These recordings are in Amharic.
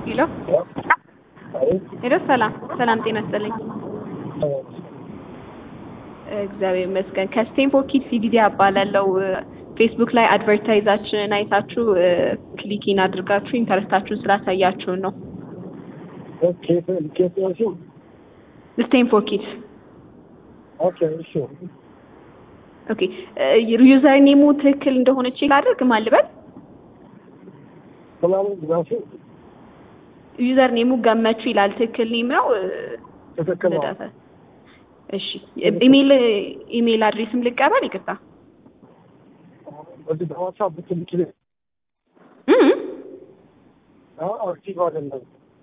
ሄሎ ሄሎ፣ ሰላም ሰላም፣ ጤና ይስጥልኝ። እግዚአብሔር ይመስገን። ከስቴንፎርድ ኪድስ ኢዲዲያ እባላለሁ። ፌስቡክ ላይ አድቨርታይዛችንን አይታችሁ ክሊኪን አድርጋችሁ ኢንተረስታችሁን ስላሳያችሁን ነው። ስቴንፎርድ ኪድስ ኦኬ። ዩዘር ኔሙ ትክክል እንደሆነ ቼክ አድርግ ማልበል ዩዘር ኔሙ ገመቹ ይላል። ትክክል ኔም ነው። ትክክል ነው። ልደፈ እሺ፣ ኢሜል ኢሜል አድሬስም ልቀበል። ይቅርታ በዚህ በዋትሳፕ ብትልኪ እም አክቲቭ አይደለም።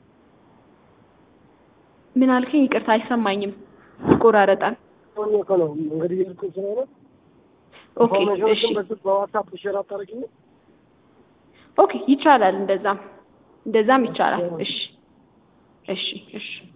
ምን አልከኝ? ይቅርታ አይሰማኝም፣ ይቆራረጣል። ሆኜ እኮ ነው እንግዲህ የልኩኝ ስለሆነ ኦኬ እሺ፣ ኢንፎርሜሽኖችን በዚህ በዋትሳፕ ሼር አታደርጊኝም? ኦኬ ይቻላል። እንደዛም እንደዛም ይቻላል። እሺ እሺ እሺ